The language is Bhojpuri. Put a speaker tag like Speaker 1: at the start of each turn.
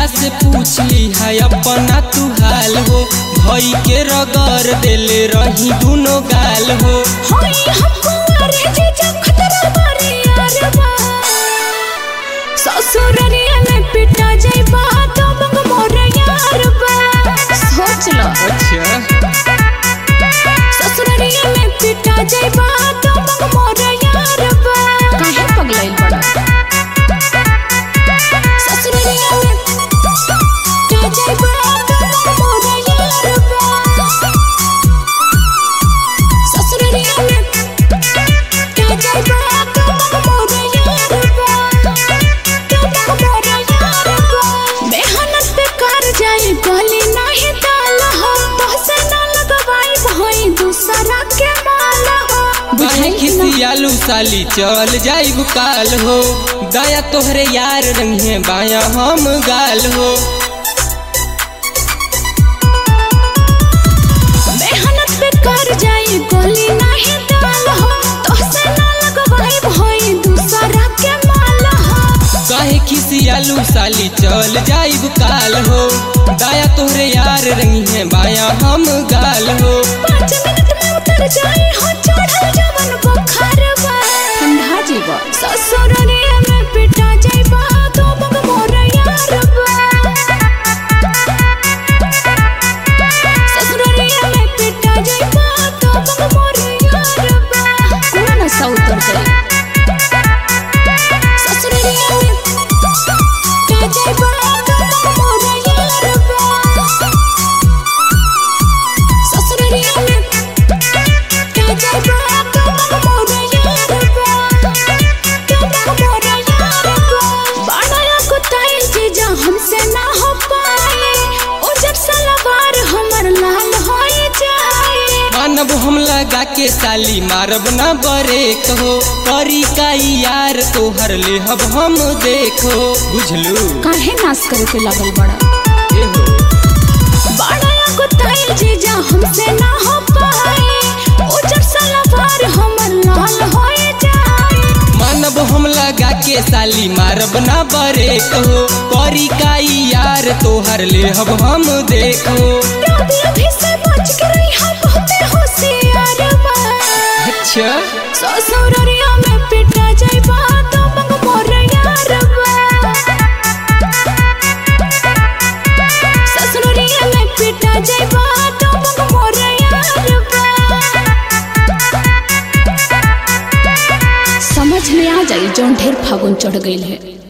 Speaker 1: भैया से पूछली है अपना तू हाल हो भई के रगड़ देले रही दुनो गाल हो
Speaker 2: होई हमको अरे जीजा खतरा मारे यार बा ससुररिया में पिटा जाइबा तो मंग मोर यार बा सोच लो
Speaker 1: अच्छा
Speaker 2: ससुररिया में पिटा जाइबा तो मंग मोर यार बा काहे पगलाइल बड़ा ससुररिया में पिटा जाइबा तो मंग मोर यार बा ससुररिया में पिटा जाइबा तो मंग मोर यार बा तो मंग मोर यार बा मेहनत बेकार जाई गली नाही दाल हो तोसे ना लगवाई भई दूसरा के माल हो
Speaker 1: काहे खिसियालू साली चल जाइब काल हो दया तोहरे यार रंगे बाया हम गाल हो
Speaker 2: मेहनत बेकार जाई गली नाही दाल हो तोसे ना लगवाई भई दूसरा के माल हो
Speaker 1: काहे खिसियालू साली चल जाइब काल हो दया तोहरे यार रंगे बाया हम गाल हो
Speaker 2: पाँच मिनट में उतर जाई हो चढ़ल जवन बुखार बा ठंडा जीवा ससुररिया में पिटा जाइबा तो बग मोर यार बा ससुररिया में पिटा जाइबा तो बग मोर यार बा कौन सा उतर जाई ससुररिया में पिटा जाइबा तो बग मोर यार बा ससुररिया में पिटा जाइबा तो बग मोर यार बा तो बग मोर यार बा बाड़ा कुताइल जीजा हमसे ना हो पाए उजर सलवार हमर लाल होई जाए
Speaker 1: मानब हम लगा के साली मारब ना बरे कहो करी का यार तोहर लेहब हम देखो बुझलू
Speaker 2: काहे नाश करे के लागल बड़ा
Speaker 1: एहो
Speaker 2: बाड़ा कुताइल जीजा हमसे ना हो पाए उजर सलवार हमर लाल होई जाए
Speaker 1: मानब हम लगा के साली मारब ना बरे कहो करी का यार तोहर लेहब हम देखो
Speaker 2: अभी अभी से बच के रही हम बहुते होशियार बा
Speaker 1: अच्छा
Speaker 2: ससुररिया में पिटा जाइबा तो मंग मोर यार बा ससुररिया में पिटा जाइबा तो मंग मोर यार बा समझ में आ जाई जौन ढेर फागुन चढ़ गइल है